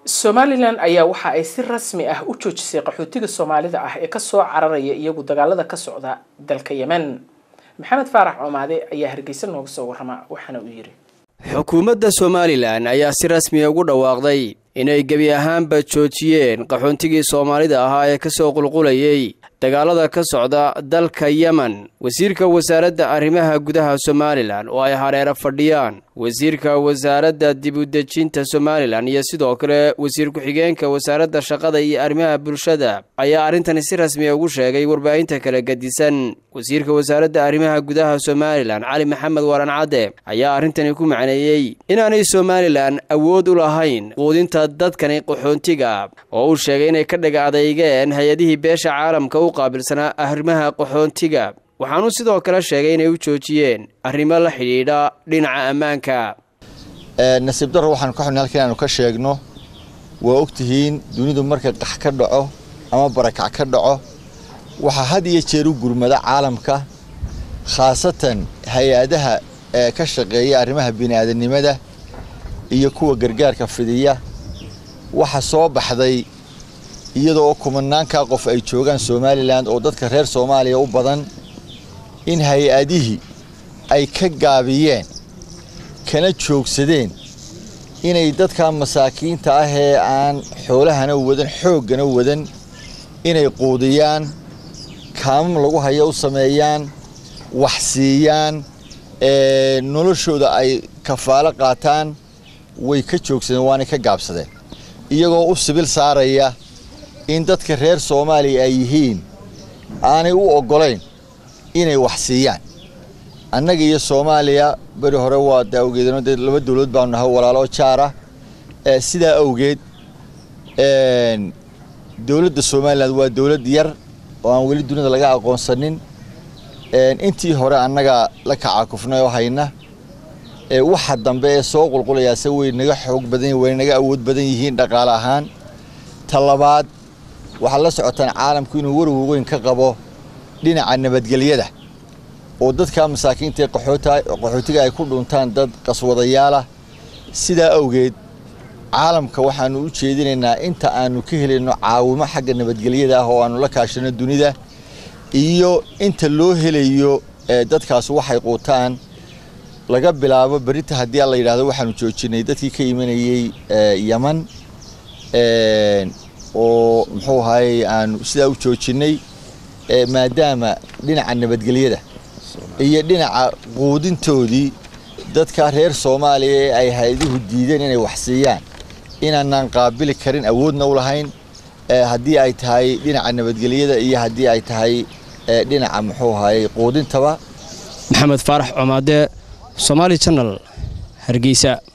somalilan ayaa waxa ay si rasmi ah u joojisay qaxootiga soomaalida ah ee kasoo cararaya iyagu dagaalada ka socda dalka yemen maxamed faarax coomaade ayaa hargeysa nooga soo warrama waxaana uu yidhi xukuumadda somalilan ayaa si rasmiya ugu dhawaaqday inay gebi ahaanba joojiyeen qaxoontigii soomaalida ahaa ee kasoo qulqulayay dagaalada ka socda dalka yemen wasiirka wasaaradda arrimaha gudaha somalilan oo ay hareero fadhiyaan wasiirka wasaaradda dibudejinta somalilan iyo sidoo kale wasiir ku-xigeenka wasaaradda shaqada iyo arrimaha bulshada ayaa arrintani si rasmiya ugu sheegay warbaahinta kala gedisan wasiirka wasaaradda arrimaha gudaha somalilan cali maxamed waran cadde ayaa arrintani ku macneeyey inaanay somalilan awood u lahayn quudinta dadkani qaxoontiga oo uu sheegay inay ka dhaga adeygeen hay-adihii beesha caalamka u qaabilsanaa arrimaha qaxoontiga waxaanuu sidoo kale sheegay inay u joojiyeen arrimo la xidhiidha dhinaca ammaanka nasiib darro waxaanu ka xubnay halka inaanu ka sheegno waa ogtihiin dunidu marka qax ka dhaco ama barakac ka dhaco waxaa had iyo jeer u gurmada caalamka khaasatan hay-adaha ee ka shaqeeya arrimaha bini'aadanimada iyo kuwa gargaarka fidiya waxa soo baxday iyadoo kumanaankaa qof ay joogaan somalilan oo dadka reer soomaaliya u badan in hay-adihii ay ka gaabiyeen kana joogsadeen inay dadka masaakiinta ah ee aan xoolahana wadan xooggana wadan inay quudiyaan kaamam lagu hayo u sameeyaan wax siiyaan noloshooda ay kafaalo qaataan way ka joogsadeen waanay ka gaabsadeen iyagoo u sibil saaraya in dadka reer soomaaliya ay yihiin aanay u oggolayn inay wax siiyaan annaga iyo soomaaliya beri hore waa de awgeedno dee laba dawlad baanu nahay walaalo jaara sidaa awgeed dowladda somalilan waa dowlad yar oo aan weli dunida laga aqoonsanin intii hore annaga la kacaakufnay oo hayna waxa dambe ee soo qulqulayaase way naga xoog badan way naga awood badan yihiin dhaqaale ahaan ta labaad waxaad la socotaan caalamku inuu warwar weyn ka qabo dhinaca nabadgelyada oo dadka masaakiinta qaxootiga ay ku dhuntaan dad qaswadayaalah sidaa awgeed caalamka waxaanu u jeedinaynaa inta aanu ka helayno caawimo xagga nabadgelyada ah oo aanu la kaashano dunida iyo inta loo helayo dadkaas waxay quutaan laga bilaabo berita haddii la yidhahdo waxaanu joojinay dadkii ka imanayey yeman oo muxuu ahaayey aanu sidaa u joojinay maadaama dhinaca nabadgelyada iyo dhinaca quudintoodii dadka reer soomaaliya ee ay hay-aduhu diideen inay wax siiyaan inaanaan qaabili karin awoodna u lahayn haddii ay tahay dhinaca nabadgelyada iyo haddii ay tahay dhinaca muxuu ahaayey quudintaba maxamed faarax comaade somaali janal hargeysa